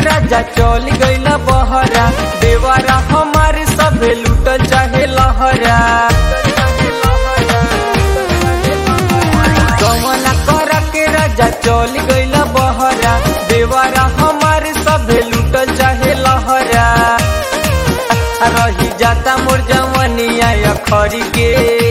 राजा चल गईला बहरा देवारा हमारे सभे लूटल चाहे लहरा कमला कर के राजा चल गईला बहरा देवारा हमारे सभे लूटल चाहे लहरा रही जाता मोर जवनिया अखरी के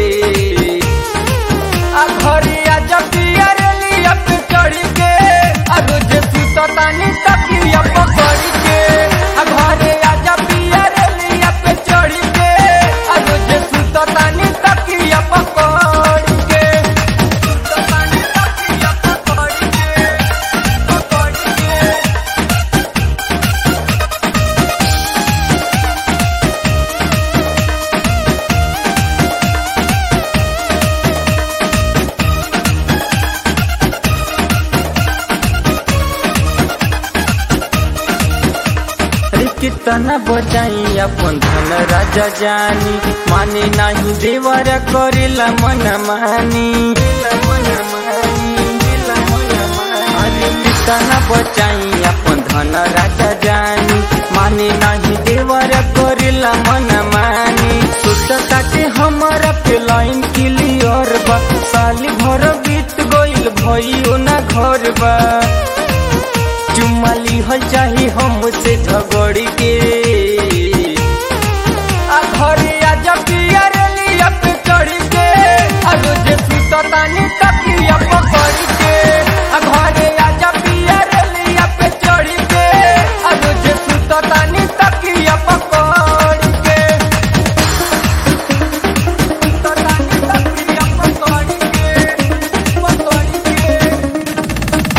अखरिया जपिया रेलिया पे चढ़ी के आ रोज सुततानी तकिया पकड़ी के आ घरे आ जपिया रेलिया पे चढ़ी के आ रोज सुततानी तकिया पकड़ी के सुततानी तकिया पकड़ी के पकड़ी के अरे कितना बचाई अपन धन राजा जानी माने नहीं देवर करेला मन मानी अरे कितना बचाई अपन धन राजा जानी माने नहीं देवर करेला मन मानी सोचता के हमारा पे लाइन क्लियर बा साल भर बीत गइल भइयो ना घर बा चुम्मा लिहल चाही हमसे झगड़ के आ घरे आ जपिया रेलिया पे चढ़ के आ रोज सुततानी तकिया पकड़ के आ घरे आ जपिया रेलिया पे चढ़ के आ रोज सुततानी तकिया पकड़ के सुततानी तकिया पकड़ के पकड़ के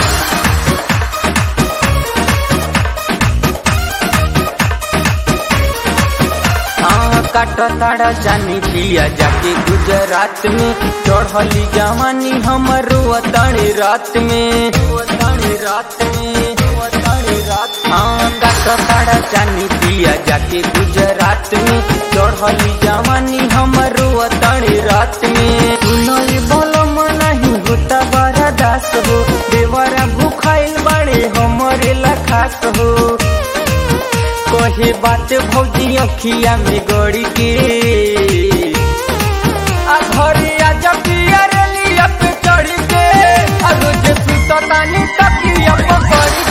हाँ काटा ताड़ा जानी पिया जाके गुजरात में चढ़ली जवानी हमरो अताड़ी रात में अताड़ी रात में अताड़ी रात हाँ काटा ताड़ा जानी पिया जाके गुजरात में चढ़ली जवानी हमरो अताड़ी रात में सुनल बोलो नहीं होता बड़ा दास हो देवरा भूखाइल बड़े हमरे लखास हो कहे बात भौजी अखिया में गड़ी के आ घरे आ जपिया रेलिया पे चढ़ के आ रोज सुततानी तकिया पकड़